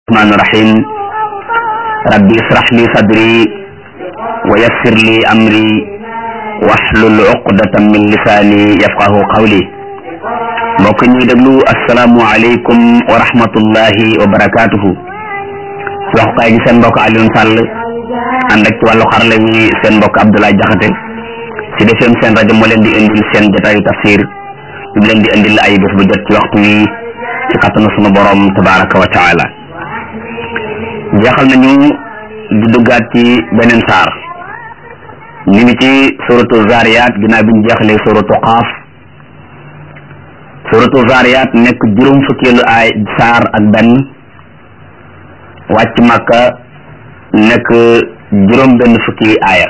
الرحمن الرحيم ربي اشرح لي صدري ويسر لي أمري واحلل عقدة من لساني يفقه قولي mbokk ñuy déglu asalaamualeykum wa rahmatullahi wa barakaatuhu ci waxukaay gi seen mbokk Alioune Sall ànd ak ci wàllu xarala wi seen mbokk Abdoulaye Jaxate ci defeem seen rajo moo leen di indil seen jotaayu tafsir ñu leen di indil ay bés bu jot ci waxtu wi ci kattanu sunu borom tabaraka wa taala jeexal nañu di duggaat ci beneen saar ñu ngi ci suratu zariyat ginnaaw bi ñu jeexalee suratu qaaf suratu zariyat nekk juróom fukkeelu ay saar ak benn wàcc màkka nekk juróom benn fukki aaya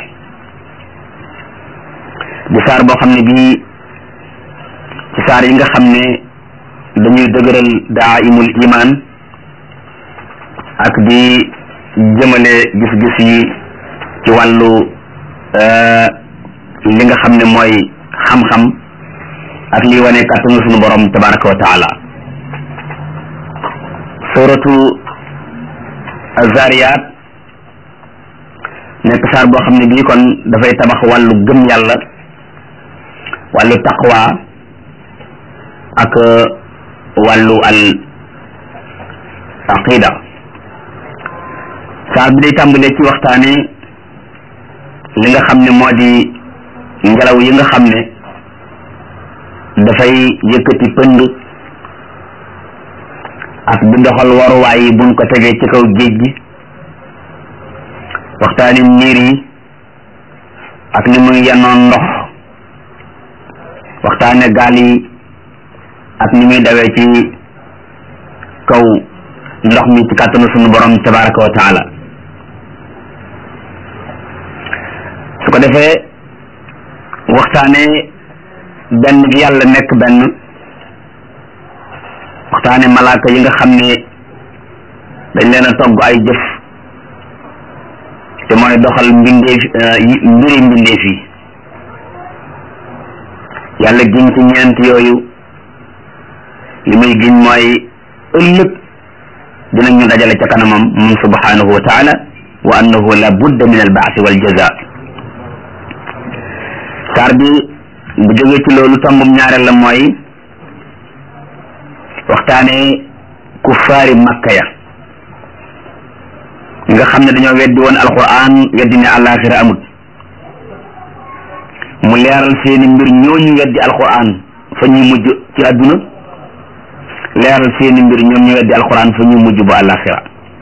di saar boo xam ne bii ci saar yi nga xam ne dañuy dëgëral daa imul iman ak di jëmale gis-gis yi ci wàllu li nga xam ne mooy xam-xam ak liy wane kàttanu sunu borom tabaraka wa taala suratu azariyat nekk saar boo xam ne bii kon dafay tabax wàllu gëm yàlla wàllu taqwa ak wàllu al aqida saar bi day tàmbalee ci waxtaane li nga xam ne moo di ngelaw yi nga xam ne dafay yëkkati pënd ak di doxal waruwaay yi buñ ko tegee ci kaw géej gi waxtaane niir yi ak ni muy yenoon ndox waxtaane gaal yi ak ni muy dawee ci kaw ndox mi ci kàttanu sunu borom tabaraka wa taala su ko defee waxtaane benn gi yàlla nekk benn waxtaane malaaka yi nga xam ne dañ leen a togg ay jëf te mooy doxal mbindeef mbiri mbindeef yi yàlla giñ ci ñeent yooyu li muy giñ mooy ëllëg dinañ ñu dajale ca kanamam moom subhanahu wa taala wa annahu la budda min al baasi wal jaza saar bi bu jógee ci loolu tombum ñaareel la mooy waxtaane kuffaari makka ya nga xam ne dañoo weddi woon alquran weddi ne àllaaxira amut mu leeral seeni mbir ñooñu weddi alquran fa ñuy mujj ci àdduna leeral seeni mbir ñoom ñu weddi alquran fa ñuy mujj bu àllaaxira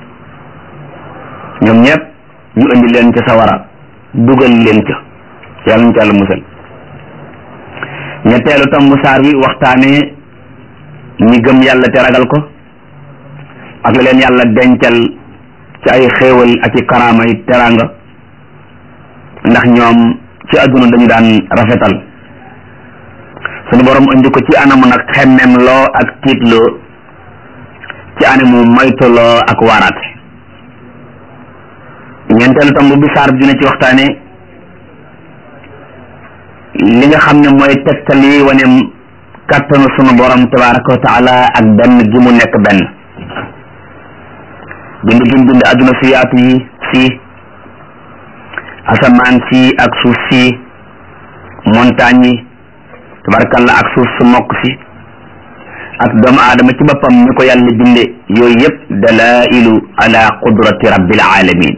ñoom ñëpp ñu indi leen ca sawara dugal leen ca yàlla ñu ca àlla musal ñetteelu tomb saar wi waxtaane ñi gëm yàlla te ragal ko ak la leen yàlla dencal ci ay xéewal ak i karaama yi teraanga ndax ñoom ci àdduna dañu daan rafetal sunu borom indi ko ci anamu nag xemmem loo ak tiitloo ci anamu moytuloo ak waaraate ñeenteelu tomb bi saar bi dina ci waxtaane li nga xam ne mooy tegtal yi wane kàttanu sunu borom tabaraka wa taala ak benn gi mu nekk benn bind gi mu bind adduna si yaatu yi si asamaan si ak suuf si montagne yi tabarakalla ak suuf su mokk si ak doomu aadama ci boppam ni ko yàlla binde yooyu yëpp dalailu ala qudrati rabbil alamin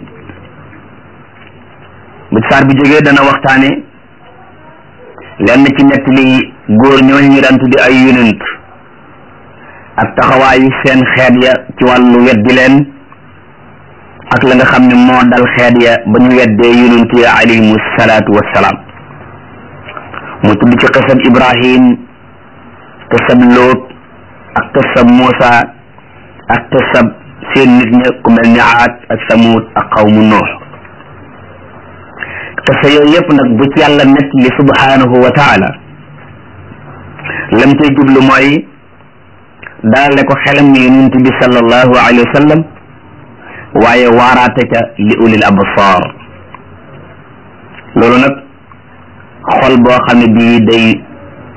bu saar bi jógee dana waxtaane lenn ci nett li góor ñooñu ñu daan tuddi ay yonent ak taxawaayu seen xeet ya ci wàllu weddi leen ak la nga xam ne moo dal xeet ya ba ñu weddee yonent ya alayhimu salaatu wassalaam mu tudd ci xisab ibrahim xisab lóot ak xisab muusa ak xisab seen nit ña ku mel ni aad ak samuud ak xawmu noox xisa yooyu yëpp nag bu ci yàlla nett li subhanahu wa taala lam cay jublu mooy dalale ko xelam yonent bi sallallahu alayhi wa sallam waaye waaraate ca li ulil absar loolu nag xol boo xam ne bii day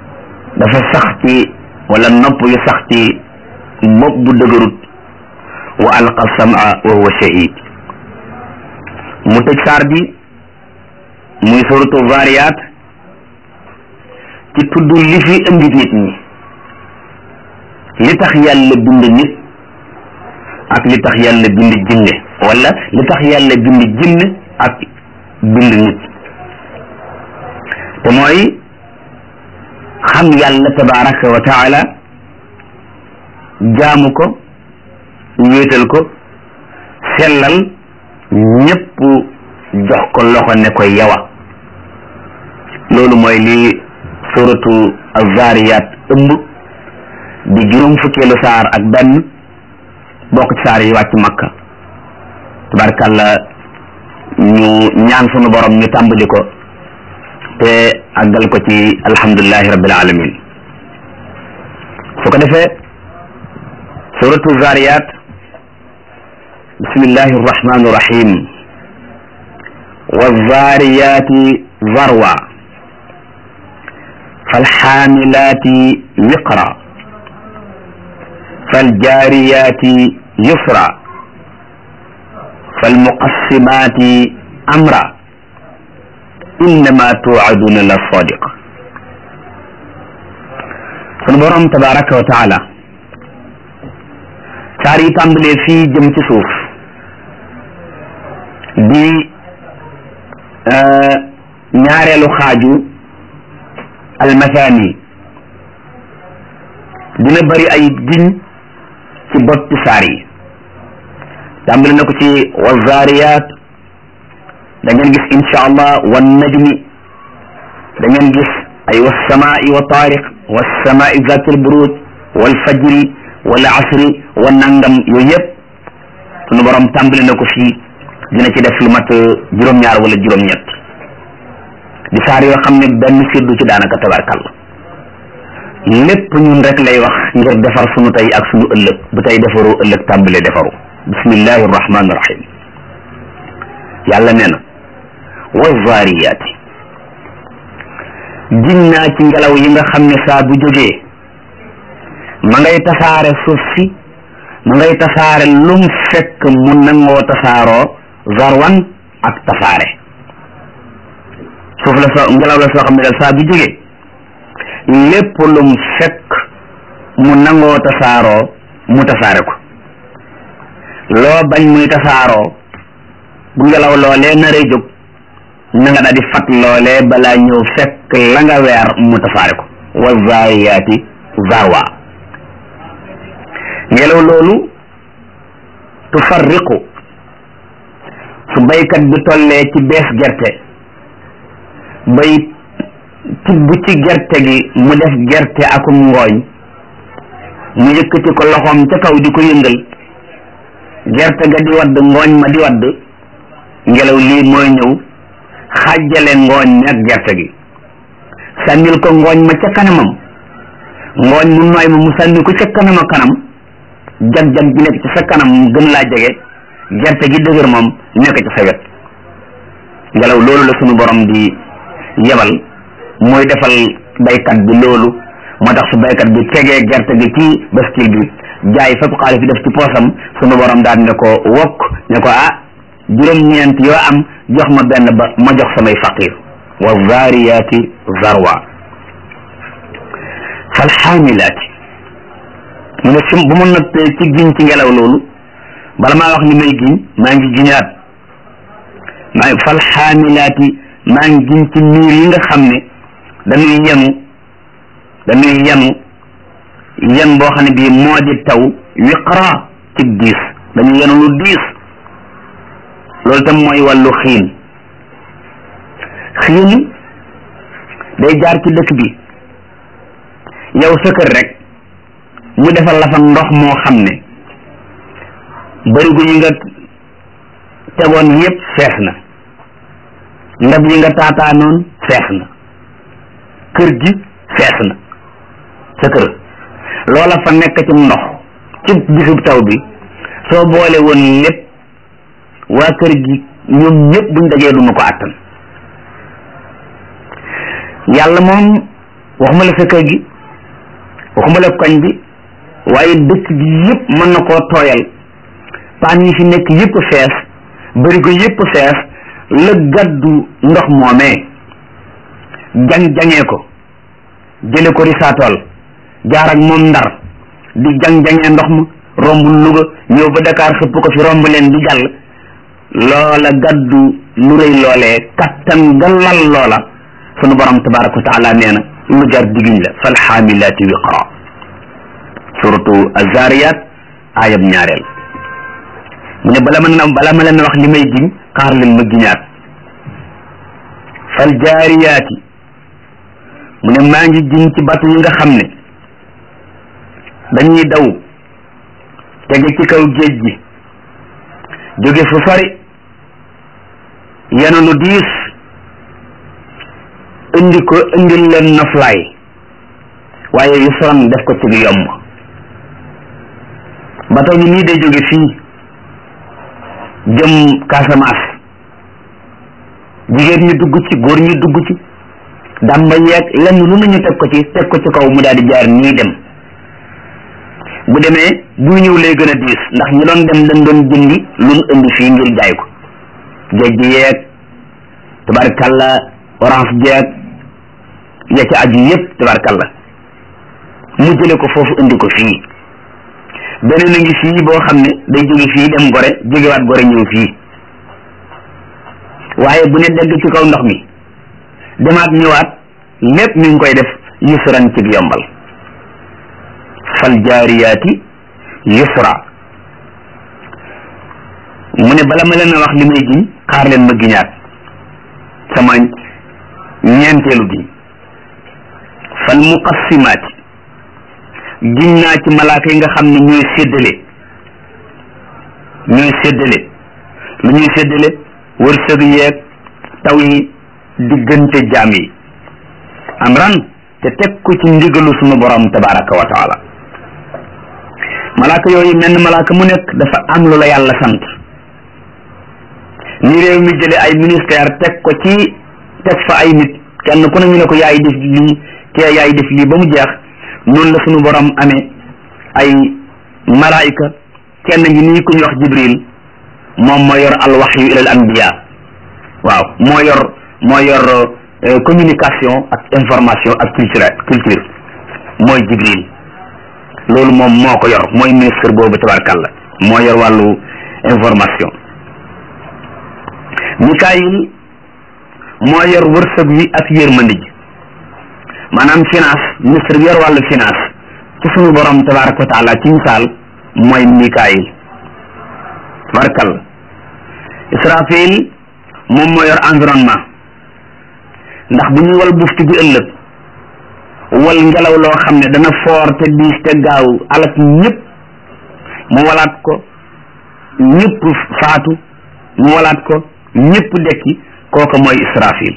dafa sax ci wala nopp yu sax ci bopp bu dëgërut wa alqa sama wa huwa shahid mu tëj saar bi muy suratu zariyat ci tudd li fi indi nit ñi li tax yàlla bind nit ak li tax yàlla bind jinne wala li tax yàlla bind jinne ak bind nit te mooy xam yàlla tabaraka wa taala jaamu ko wéetal ko sellal ñépp jox ko loxo ne ko yawa loolu mooy li suratu azariyat ëmb di juróom fukkeelu saar ak benn bokk ci saar yi wàcc makka tabarkàlla ñu ñaan sunu borom ñu tàmbali ko te àggal ko ci alhamdulilahi rabbil alamin su ko defee suratu zariyat bismillahi arrahmani irrahim wazariyati zarwa falxaamilati wiqra faljaariyati yusra falmuqassimati amra innama tuaduna la sadiq sunu borom tabaraka wa taala saar yi tàmbalee fii jëm ci suuf di ñaareelu xaaju almathani dina bari ay giñ ci boppi saar yi tàmbali na ko ci wazariyat da ngeen gis insha allah wan najmi da ngeen gis ay wasamaai wa taariq wasamaai zati alburuj wal fajri wala asri wa nangam yooyu yëpp sunu borom tàmbali na ko fii dina ci def lu mat juróom-ñaar wala juróom-ñett di saar yoo xam ne benn firdu ci daanaka tabarkàlla lépp ñun rek lay wax ngir defar sunu tey ak sunu ëllëg bu tey defaru ëllëg tàmbale defaru bismillahi rahmani rahim yàlla nee na wa zaariyaati giñ naa ci ngelaw yi nga xam ne saa bu jógee ma ngay tasaare suuf si ma ngay tasaare lum fekk mu nangoo tasaaroo zarwan ak tasaare suuf la soo ngelaw la soo xam ne daal saa bu jógee lépp lum fekk mu nangoo tasaaroo mu tasaare ko loo bañ muy tasaaroo bu ngelaw loolee naree jóg na nga daal di fat loolee balaa ñëw fekk la nga weer mu tasaare ko wa zaariyaati zarwa ngelaw loolu tufarriqu su baykat bi tollee ci bees gerte bay tibb ci gerte gi mu def gerte akum ngooñ mu yëkkati ko loxoom ca kaw di ko yëngal gerte ga di wadd ngooñ ma di wadd ngelaw lii mooy ñëw xàjjale ngooñ mi ak gerte gi sànnil ko ngooñ ma ca kanamam ngooñ mu nooy ma mu sànni ko ca kanama kanam jag-jag bi nekk ci sa kanam gën laa jege gerte gi dëgër moom nekk ci sa wet ngelaw loolu la sunu borom di yebal mooy defal baykat bi loolu moo tax su baykat bi tegee gerte gi ci baskil bi jaay fépp xaalis bi def ci poosam sunu borom daal ne ko wokk ne ko ah juróom-ñeent yoo am jox ma benn ba ma jox samay faqir wa zaariyaati zarwa fal xaamilaati mu ne su bu ma nattee ci giñ ci ngelaw loolu bala maa wax ni may giñ maa ngi giñaat maa fal xaamilaati maa ngi giñ ci niir yi nga xam ne dañuy yenu dañuy yenu yen boo xam ne bii moo di taw wiqra ci diis dañuy yenu lu diis loolu tam mooy wàllu xiin xiin day jaar ci dëkk bi yow sa kër rek mu defal la fa ndox moo xam ne barigo yi nga tegoon yépp fees na ndab yi nga taataanoon fees na kër gi fees na sa kër loola fa nekk ci ndox ci bisub taw bi soo boole woon lépp waa kër gi ñoom ñëpp buñ dajee duma ko àttan yàlla moom waxuma la sa kër gi waxuma la koñ bi waaye dëkk bi yëpp mën na koo tooyal paan yi fi nekk yëpp fees bërigo yëpp fees la gàddu ndox moomee jang-jangee ko jële ko risaatool jaar ak moom ndar di jang-jangee ndox ma romb Louga ñëw ba Dakar xëpp ko fi romb leen di jàll loola gàddu lu rëy loolee kattan ga lal loola sunu borom tabaraka wa taala nee na lu jar diggiñ la fal xaamilaati wiqra suratu azariyat ayab ñaareel mu ne bala ma na bala ma leen wax li may giñ xaar leen ma giñaat fal jaariyaati mu ne maa ngi giñ ci batu yi nga xam ne dañuy daw tege ci kaw géej gi jóge fu sori yenu lu diis indi ko indil leen noflaay waaye yu soron def ko ci yomb bato bi nii day jóge fii jëm Casamance jigéen ñi dugg ci góor ñi dugg ci damba yeeg lenn lu nañu teg ko ci teg ko ci kaw mu daal di jaar nii dem bu demee bu ñëw lay gën a diis ndax ñi doon dem dañ doon jëndi lu mu indi fii ngir jaay ko géej gi yeeg tabarkalla orange jeeg ya ci aju yëpp tabarkalla mu jële ko foofu indi ko fii beneen a ngi fii boo xam ne day jóge fii dem gore jógewaat gore ñëw fii waaye bu ne dégg ci kaw ndox mi demaat ñëwaat lépp mi ngi koy def yusran ci yombal fal jaariyaati yusra mu ne bala ma leen a wax li may giñ xaar leen ma giñaat sama ñeenteelu giñ fal muqassimaati giñ naa ci malaaka yi nga xam ne ñooy séddale ñooy séddale lu ñuy séddale wërsëg yeeg taw yi diggante jaam yi am ran te teg ko ci ndigalu sunu borom tabaraka wa taala malaaka yooyu menn malaaka mu nekk dafa am lu la yàlla sant ni réew mi jële ay ministère teg ko ci teg fa ay nit kenn ku ne ñu ne ko yaay def lii kee yaay def lii ba mu jeex noonu la sunu borom amee ay malaayika kenn ngi nii ku ñu wax jibril moom moo yor al waxyu ilal anbiya waaw moo yor moo yor communication ak information ak culture culture mooy jibril loolu moom moo ko yor mooy ministre boobu tabarkàlla moo yor wàllu information mikaayil moo yor wërsëg wi ak yërmande ji maanaam finance ministre bi yor wàllu finance ci sunu borom tabaraka wa taala ci misaal mooy mikaayil tabarkàlla israfil moom moo yor environnement ndax bu ñuy wal buftu bi ëllëg wal ngelaw loo xam ne dana foor te diis te gaaw alak ñëpp mu walaat ko ñëpp faatu mu walaat ko ñëpp dekki kooku mooy israfil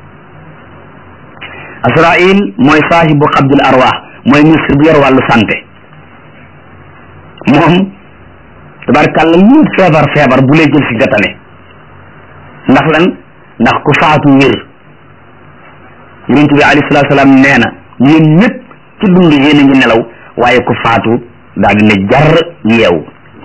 asrail mooy saahibu xabdil arwaax mooy ministre bi yor wàllu santé moom tabarkàlla lu feebar feebar bu lay jël si gatane ndax lan ndax ku faatu wér yonent bi alayhi salaatu salaam nee na yéen ñëpp ci dund yéen a ngi nelaw waaye ku faatu daal di ne jar yeewu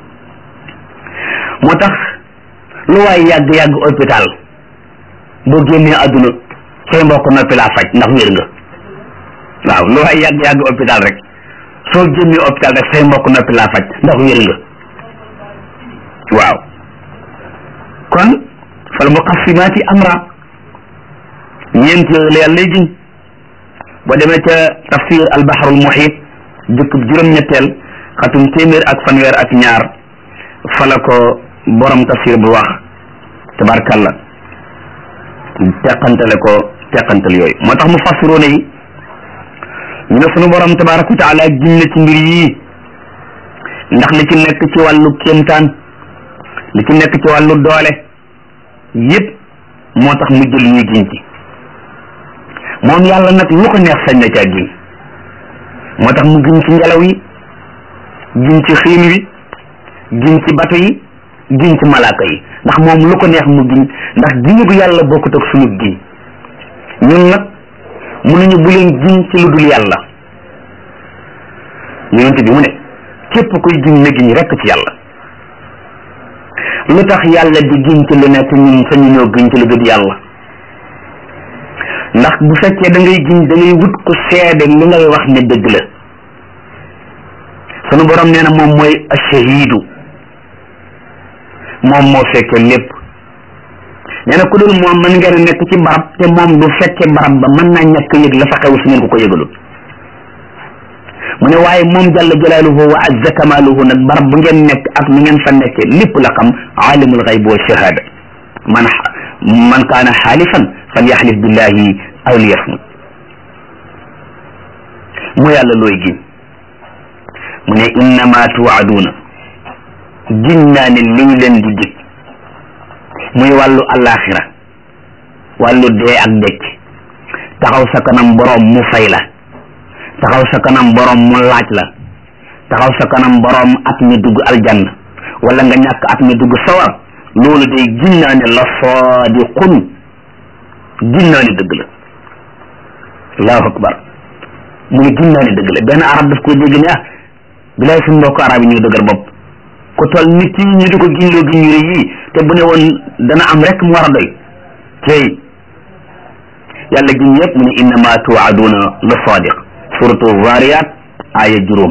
moo tax lu waay yàgg-yàgg hôpital boo génnee àdduna say mbokk noppi laa faj ndax wér nga waaw lu waay yàgg-yàgg hôpital rek soo génnee hôpital rek say mbokk noppi laa faj ndax wér nga waaw kon fal muqassimaati amra ñeent yooyu la yàlla giñ boo demee ca tafsir al bahrul muhit jukk juróom-ñetteel xatum téeméer ak fanweer ak ñaar fala ko borom tafsir bu wax tabarkalla teqantale ko teqantal yooyu moo tax mu fassiroone yi ñu ne sunu borom tabaraka wa taala giñ na ci mbir yii ndax li ci nekk ci wàllu kéemtaan li ci nekk ci wàllu doole yépp moo tax mu jël ñuy giñ ci moom yàlla nag lu ko neex sañ na caa giñ moo tax mu giñ ci ngelaw yi giñ ci xiin wi giñ ci bato yi giñ ci malaaka yi ndax moom lu ko neex mu giñ ndax giñu gu yàlla bokkut ak sunu giñ ñun nag mënuñu bu leen giñ ci lu dul yàlla yonent bi mu ne képp kuy giñ na giñ rekk ci yàlla lu tax yàlla di giñ ci lu nekk ñun sañu ñoo giñ ci lu dul yàlla ndax bu fekkee da ngay giñ da ngay wut ko seede li ngay wax ne dëgg la sunu borom nee na moom mooy ashahidu moom moo fekkee lépp nee na ku dul moom mën ngeen a nekk ci barab te moom du fekkee barab ba mën naa ñàkk yëg la fa xew su ngeen ko ko yëgalul mu ne waaye moom jalla jalaaluhu wa azza kamaaluhu nag barab bu ngeen nekk ak ni ngeen fa nekkee lépp la xam aalimul xayb wa shahada man man kaana xaalifan falyaxlif billahi aw liyasmut mu yàlla looy giñ mu ne innama tuwaaduuna giñ naa ne li ñu leen di dig muy wàllu alaxira wàllu dee ak dëkk taxaw sa kanam boroom mu fay la taxaw sa kanam boroom mu laaj la taxaw sa kanam boroom at mi dugg aljanna wala nga ñàkk at mi dugg sawar loolu day giñ naa ne la saadiqun giñ naa ne dëgg la allahu akbar mu ne giñ naa ne dëgg la benn arab daf ko dégg ne ah bilaay suñu mbokk arab yi ñoo dëgër bopp ku toll nit yi ñu di ko giñloo giñ yu rëy yii te bu ne woon dana am rek mu war a doy tey yàlla giñ yëpp mu ne innama tuwaaduna la sadiq suratu zariyat aya juróom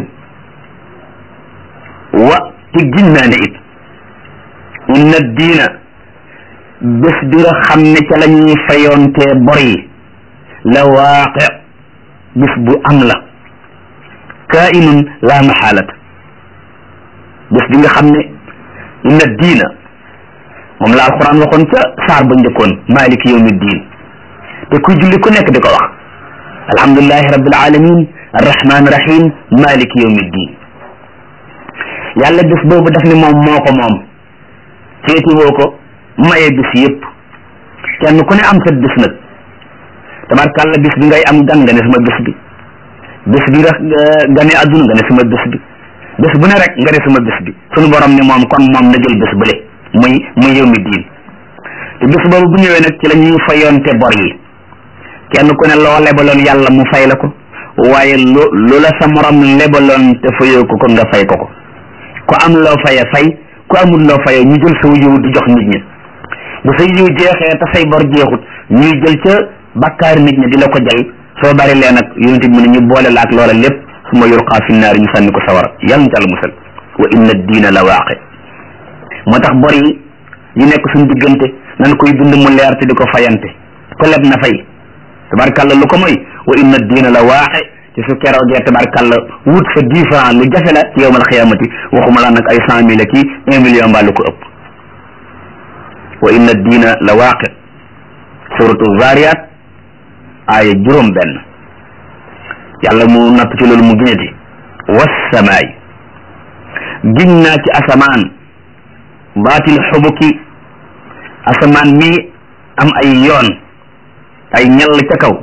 wa te giñ naa ne it inna diina bés bi nga xam ne ca la ñuy fayoontee bor yi la waaqe bés bu am la kainun la maxaalat bés bi nga xam ne inna diina moom la alquran waxoon ca saar ba njëkkoon maliki yawmi diin te kuy julli ku nekk di ko wax alhamdulilahi rabbil alamin arrahman rahim maliki yawmi diin yàlla bés boobu daf ne moom moo ko moom féeti woo ko maye bis yëpp kenn ku ne am sa bis nag tabarkàlla bis bi ngay am gan nga ne sama bis bi bis bi nga gane adduna nga ne sama bis bi bés bu ne rek nga ne sama bés bi sunu borom ne moom kon moom na jël bés bële muy muy yow mi diin te bés boobu bu ñëwee nag ci la ñuy fayonte bor yi kenn ku ne loo lebaloon yàlla mu fay la ko waaye lu lu la sa morom lebaloon te fayoo ko ko nga fay ko ko ku am loo faye fay ku amul loo faye ñu jël sa yiw di jox nit ñi bu sa yiw jeexee te say bor jeexut ñuy jël ca bakkaari nit ñi di la ko jël soo bari lee nag yonent bi mu ne ñu boole la ak loola lépp suma yulqaa fi naari ñu sànni ko sawara yàlla ñu tàll musal wa inna diina la waaqe moo tax bor yi yi nekk suñu diggante nan koy dund mu leer te di ko fayante ko leb na fay tabarkàlla lu ko mooy wa inna diina la waaqe ci su keroogee tabarkàlla wut fa dix franc lu jafe la ci yowmal xiyaamati waxuma la nag ay cent mille ki un million mbaa lu ko ëpp wa inna diina la waaqe suratu zariyat aaya juróom benn yàlla mu natt ci loolu mu giñati wassamaay giñ naa ci asamaan baatil xubuki asamaan mi am ay yoon ay ñell ca kaw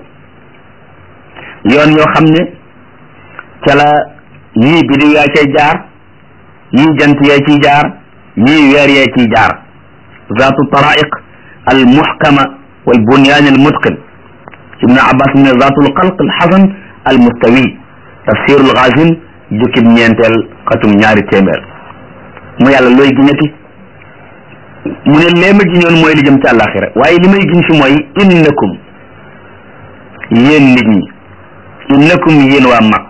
yoon yoo xam ne ca la yii bidi yaa cay jaar yii jant yaa ciy jaar yii weer yaa ciy jaar zaatu taraiq al muhkama wal bunyaan al mutqin ibnu abbas ne zaatul xalq al xasan al mustawi tafsirul xaasin jukkib ñeenteel xatum ñaari téeméer mu yàlla looy giñati mu ne lee ma giñoon mooy li jëm ci àllaaxira waaye li may giñ fi mooy innakum yéen nit ñi innakum yéen waa mag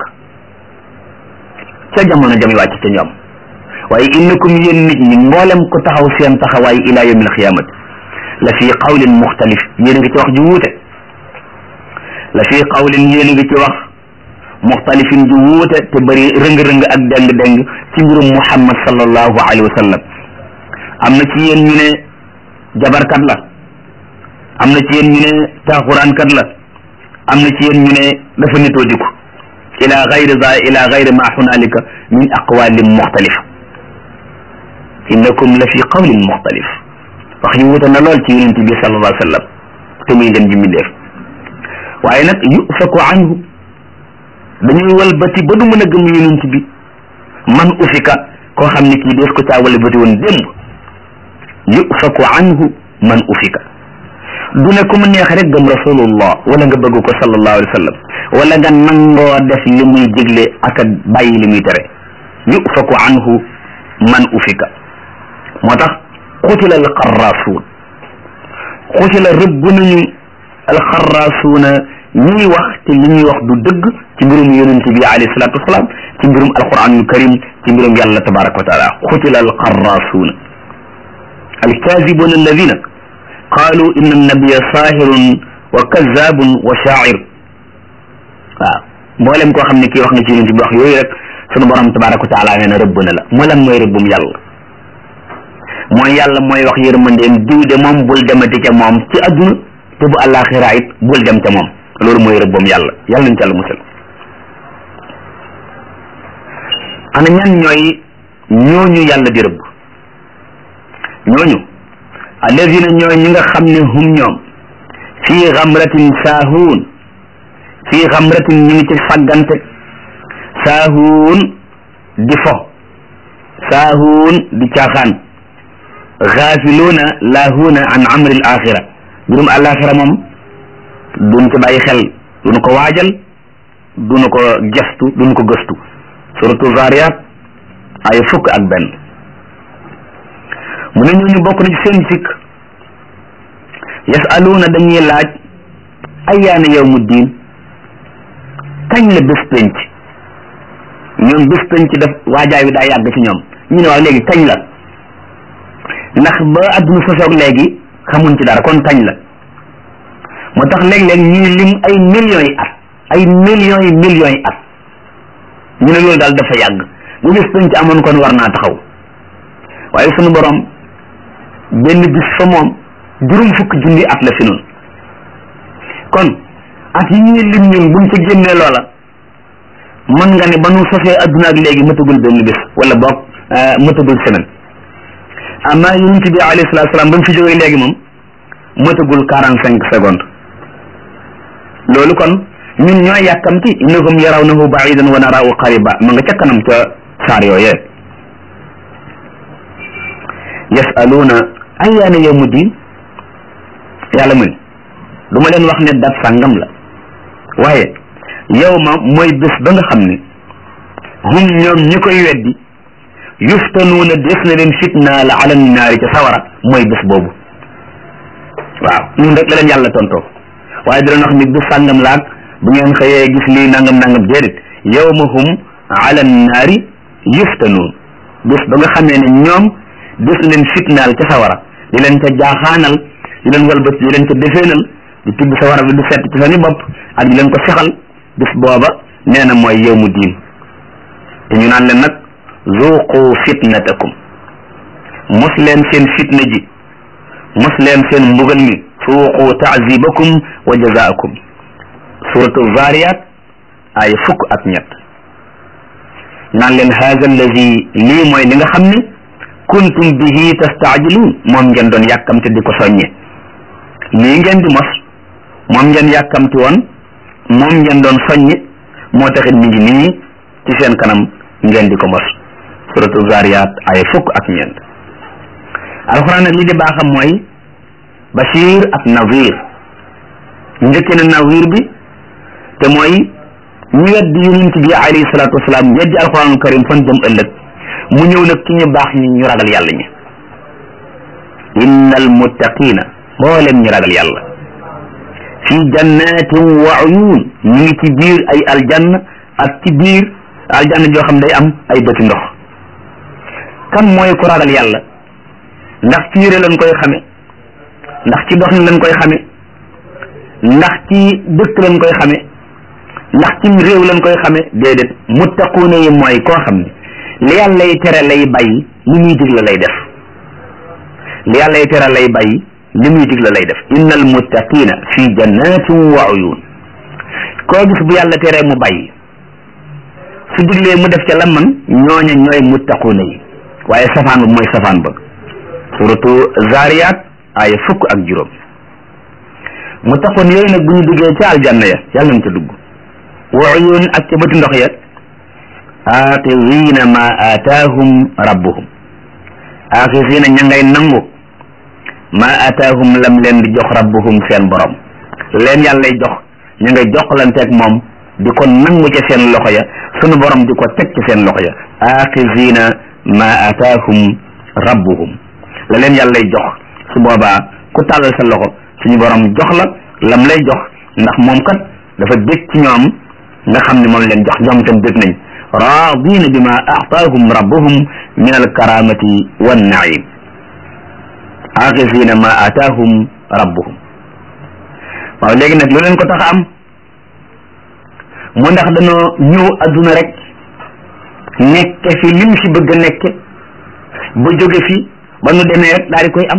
ca jamono jami wàcc ca ñoom waaye innakum yéen nit ñi mboolem ko taxaw seen taxawaay ila yawmil xiyaamati la fi qawlin muxtalif yéen a ngi ci wax ju wuute la fi qawlin yéen a ngi ci wax muxtalifin ju wuute te bëri rëng-rëng ak deng-deng ci mbirum muhammad sallallahu alayhi wa sallam am na ci yéen ñu ne jabarkat la am na ci yéen ñu ne taaxuraankat la am na ci yéen ñu ne dafa nitoo diku ila gayri za ila gayri ma hunalika min aqwalin muxtalif innakum la fi qawlin muxtalif wax yu wuute na lool ci yonent bi sallallahu alayhi wa sallam te muy ngeen ji mbindeef waaye nag yufaku anhu dañuy walbati ba du mën a gëm yonent bi man ufika koo xam ne kii dees ko caa walbati woon démb yufaku anhu man ufika du ne ku mu neex rek gëm rasulullah wala nga bëgg ko sallallahu alayhi wa sallam wala nga nangoo def li muy digle ak bàyyi li muy tere yufaku anhu man ufika moo tax xutila alxarraasuun xutila rëbb nañu alxarraasuuna ñiy wax te li ñuy wax du dëgg ci mbirum yonente bi alayhi salaatu wasalaam ci mbirum alquranul karim ci mbirum yàlla tabaraka wa taala xutila alxarraasuuna alkaazibuna alladina qaalu inna annabiya saahirun wa kazaabun wa shaacir waaw mboolem koo xam ne kii wax nga ci yonente bi wax yooyu rek sunu borom tabaraka wa taala nee na rëbb na la moo lan mooy rëbbum yàlla mooy yàlla mooy wax yërmandeem diw de moom bul demati ca moom ci adduna te bu àllaaxira it bul dem ca moom loolu mooy rëbbam yàlla yàlla nañ ca la musal ana ñan ñooy ñooñu yàlla di rëbb ñooñu alladina ñooy ñi nga xam ne hum ñoom fii xamratin saahuun fii xamratin ñu ngi ci sàggante saahuun di fo saahuun di caaxaan xaafiluuna laahuuna an amri al axira mbirum alaxira moom duñ ko bàyyi xel duñu ko waajal duñu ko gestu duñu ko gëstu suratu zariyat ay fukk ak benn mu ne ñooñu bokk na ci seen sikk yasaluuna dañuy laaj ayyaana yawmu diin kañ la bés penc ñoom bés penc def waajaay wi daa yàgg ci ñoom ñu ne waaw léegi kañ la ndax ba adduna sosoog léegi xamuñ ci dara kon kañ la moo tax léeg-léeg ñuy lim ay millions yi at ay millions yi millions yi at ñu ne loolu daal dafa yàgg bu bis penc amoon kon war naa taxaw waaye sunu borom benn bis fa moom juróom fukki junni at la fi noonu kon at yi ñuy lim ñun buñ ci génnee loola mën nga ne ba nu sosee adduna ak léegi mëtagul benn bis wala boog mëtagul semaine amma yonent bi alayhi salaatu salaam ba mu fi jógee léegi moom mëtagul quarante cinq secondes loolu kon ñun ñooy yàkkamti innahum yarawnahu baidan wa naraahu qariba ma nga ca kanam ca saar yooyee yasaluuna ayyaana yawmu diin yàlla mu ne du ma leen wax ne dat sàngam la waaye yow ma mooy bés ba nga xam ne hum ñoom ñi koy weddi yuftanuuna des na leen fitnaal ala naari ca sawara mooy bés boobu waaw ñun rek la leen yàlla tontoo waaye di leen wax ni bés sàngam laag bu ngeen xëyee gis lii nangam nangam déedéet yawma hum ala naari yuftanuun bés ba nga xamee ne ñoom des na leen fitnaal ca sawara di leen ca jaaxaanal di leen walbati di leen ca defeenal di tibb sawara bi du set ci seen i bopp ak di leen ko sexal bés booba nee na mooy yawmu diin te ñu naan leen nag zuqu fitnatakum mos leen seen fitna ji mos leen seen mbugal mi suuqu taazibakum wa jazaakum suratu zariyat ay fukk ak ñett naan leen haza allazi lii mooy li nga xam ne kuntum bihi tastaajiluun moom ngeen doon yàkkamte di ko soññe lii ngeen di mos moom ngeen yàkkamti woon moom ngeen doon soññe moo taxit mi ngi nii ci seen kanam ngeen di ko mos suratu zariyat ay fukk ak ñeent alxuraan nag li di baaxam mooy bashir ak nazir njëkke na nazir bi te mooy ñu weddi yonent bi alayhi salaatu wasalaam weddi alxuraanul karim fan jëm ëllëg mu ñëw nag ci ñu baax ñi ñu ragal yàlla ñi innal muttaqina mboolem ñu ragal yàlla fi jannatin wa uyun ñu ngi ci biir ay aljanna ak ci biir aljanna joo xam day am ay bëti ndox kan mooy ku ragal yàlla ndax ci yére lañ koy xame ndax ci doxin lañ koy xame ndax ci dëkk lañ koy xame ndax ci réew lañ koy xame déedéet muttaquuna yi mooy koo xam ne li yàlla lay tere lay bàyyi li muy digle lay def li yàlla lay tere lay bàyyi li muy digle lay def innal muttaqina fi jannatin wa uyun koo gis bu yàlla teree mu bàyyi su diglee mu def ca la man ñooña ñooy muttaquuna yi waaye safaan ba mooy safaan ba suratu zariyat ay fukk ak juróom muttaqoon yooyu nag bu ñu duggee ca aljanna ya yàlla nañ ca dugg wa uyun ak ca bëti ndox ya aaxizina ma aataahum rabbuhum aaxizina ña ngay nangu ma aataahum lam leen di jox rabbuhum seen borom leen yàllay jox ña ngay joxlanteeg moom di ko nangu ca seen loxo ya sunu borom di ko teg ca seen loxo ya aaxizina ma aataahum rabbuhum la leen yàlla lay jox su boobaa ku tàllal sa loxo suñu borom jox la lam lay jox ndax moom kat dafa bég ci ñoom nga xam ne moom leen jox ñoom itam bég nañ raadina bima aataahum rabbuhum min alkaramati wannaim axisina ma aataahum rabbuhum waaw léegi nag lu leen ko tax a am mu ndax dañoo ñëw adduna rek nekke fi lim fi bëgg a nekke ba jóge fi ba nu demee rek daal di koy am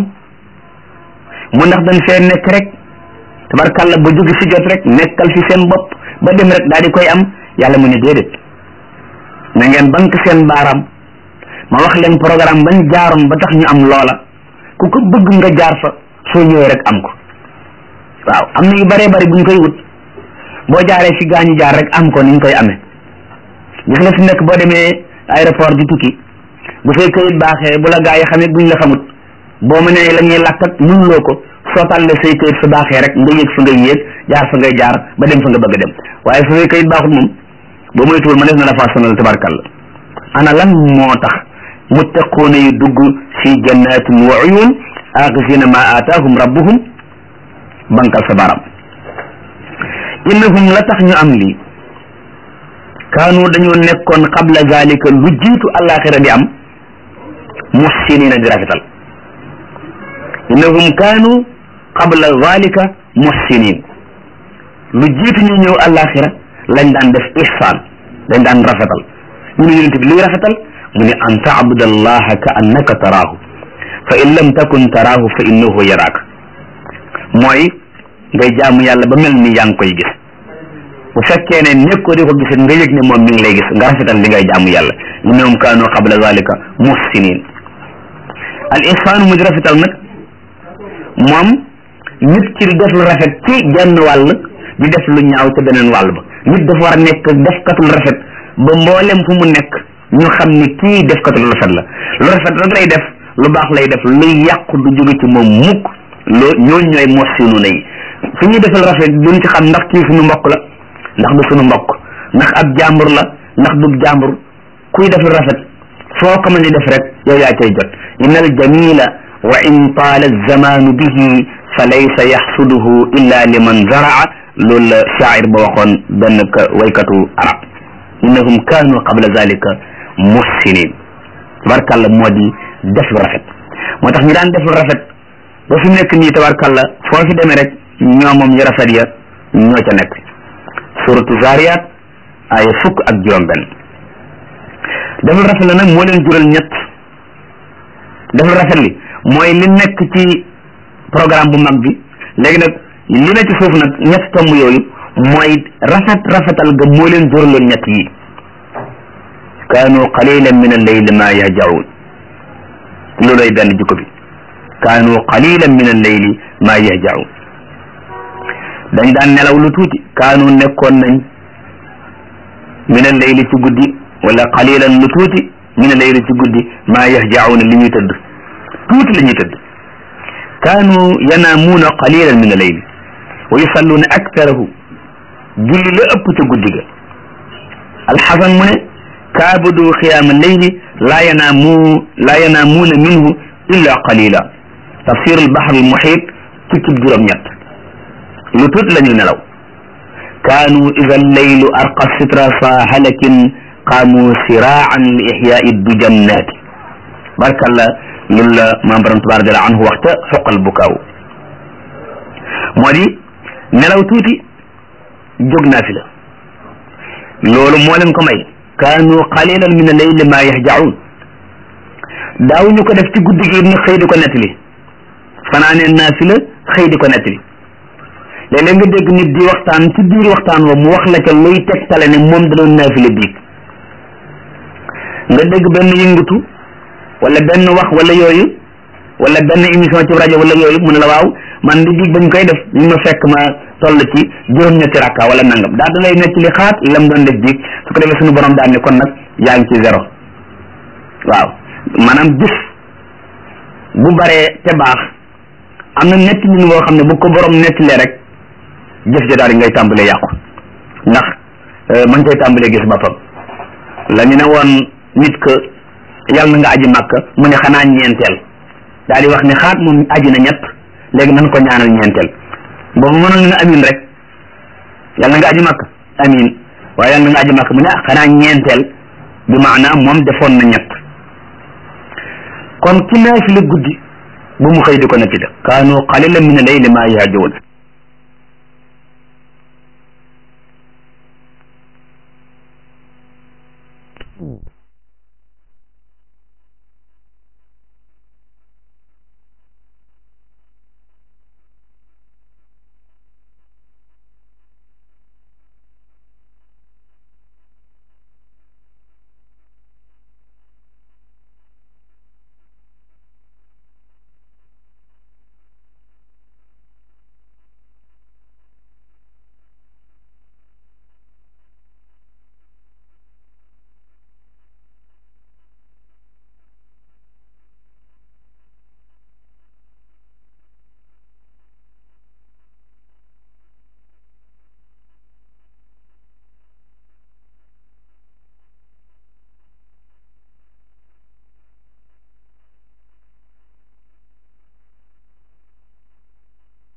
mu ndax dañ fee nekk rek tabarkàlla ba jóge fi jot rek nekkal fi seen bopp ba dem rek daal di koy am yàlla mu ne déedéet na ngeen bank seen baaraam ma wax leen programme bañ jaaroon ba tax ñu am loola ku ko bëgg nga jaar fa soo ñëwee rek am ko waaw am na yu bëree bëri buñ koy wut boo jaaree fi gaañu jaar rek am ko ni ñu koy amee gis nga fi nekk boo demee aéroport di tukki bu fay këyit baaxee bu la gaa yi xamee buñ la xamut boo mënee la ñuy làkk ak mënuloo ko soo tàllee say këyit su baaxee rek nga yëg fa ngay yéeg jaar fa ngay jaar ba dem fa nga bëgg a dem waaye su fay këyit baaxut moom boo moytuwul ma def na la faa sonal tabarkalla ana lan moo tax muttaquuna yu dugg fi jannatin wa uyun axisina ma aataahum rabbuhum bankal sa baram innahum la tax ñu am lii kaanu dañoo nekkoon qabla zalika lu jiitu alaxira di am muhsinina di rafetal innahum kaanu qabla zalika muhsinin lu jiitu ñu ñëw alaxira lañ daan def ihsaan dañ daan rafetal ñu ne yonent bi luy rafetal mu ne an taabud allaha ka annaka taraahu fa in lam takun taraahu fa innahu yaraaka mooy ngay jaamu yàlla ba mel ni yaa ngi koy gis bu fekkee ne nekkoo di ko gis nga yëg ne moom mi ngi lay gis nga rafetal li ngay jaamu yàlla innahum kaanu qabla zalika muhsinin al ihsaan mu di rafetal nag moom nit ki di def lu rafet ci genn wàll di def lu ñaaw ca beneen wàll ba nit dafa war a nekk defkatul rafet ba mboolem fu mu nekk ñu xam ni kii defkatul rafet la lu rafet rek lay def lu baax lay def luy yàqu du jóge ci moom mukk loo ñooñ ñooy muhsinu na yi fi ñuy defal rafet duñ ci xam ndax kii suñu mbokk la ndax du suñu mbokk ndax ab jàmbur la ndax du jàmbur kuy def lu rafet foo ko mën di def rek yow yaa cay jot inna al jamila wa in taala zamanu bihi fa laysa yaxsuduhu illa liman zaraa loolu la shaacir ba waxoon benn waykatu arab innahum kaanu qabla zalika muhsinin tabarkàlla moo di def lu rafet moo tax ñu daan def lu rafet ba fi nekk nii tabarkàlla foo fi demee rek ñoo moom yu rafet ya ñoo ca nekk suratu zariyat ay fukk ak juróom benn def lu rafet la nag moo leen jural ñett def lu rafet li mooy li nekk ci programme bu mag bi léegi nag li na ci suuf nag ñett tomb yooyu mooy rafet rafetal ga moo leen juraloon ñett yi kaanu qalilan min al-layli ma yahjaun looloy benn jukko bi kaanu qalilan min al-layli ma yahjaun dañ daan nelaw lu tuuti kaanu nekkoon nañ min al-layli ci guddi wala qalilan lu tuuti min al-layli ci guddi ma yahjaun li ñuy tëdd tuuti la ñuy tëdd kaanu yanaamuuna qalilan min al-layli wa yusalluuna aktarahu julli la ëpp ca guddi ga alxasan mu ne kaabudu xiyaama leyli laa yanaamu laa yanaamuuna minhu illa qalila tafsir albahr almuhit ci cib juróom-ñett lu tuut la ñu nelaw kaanu ida alleylu arqa sitra sa halakin qaamu siraan li ixyaai dujannaati barkalla loolu la maam borom tabaaraka taala anhu waxta xoqal bukaaw moo di nelaw tuuti jóg naa fi la loolu moo leen ko may kaanu qalilan min al-layli ma yahjaun daaw ñu ko def ci guddi gi ni xëy di ko nettali fanaanee naa fi la xëy di ko nettali léeg-léeg nga dégg nit di waxtaan ci biir waxtaan wa mu wax la ca luy tegtale ne moom da doon naa fi la biig nga dégg benn yëngatu wala benn wax wala yooyu wala benn émission ci rajo wala yooyu mu ne la waaw man di biig bañ koy def ñu ma fekk ma toll ci juróom-ñetti rakka wala nangam daa da lay nekk li xaat lam doon def biig su ko defee suñu borom daan ne kon nag yaa ngi ci zéro waaw maanaam jëf bu baree te baax am na netti ñun boo xam ne bu ko borom nettilee rek jëf ja daal di ngay tàmbalee yàqu ndax man koy tàmbalee gis boppam la ñu ne woon nit que yàlla na nga aji màkk mu ne xanaa ñeenteel daal di wax ne xaat moom aji na ñett léegi nan ko ñaanal ñeenteel boobu mënoon na amin rek yàlla nga aji màkk amin waaye yàlla nga aji màkk mu ne ah xanaa ñeenteel bi maanaam moom defoon na ñett kon ki naafila guddi bu mu xëy di ko nattida kaanu qalilan min al-layli ma yahjaun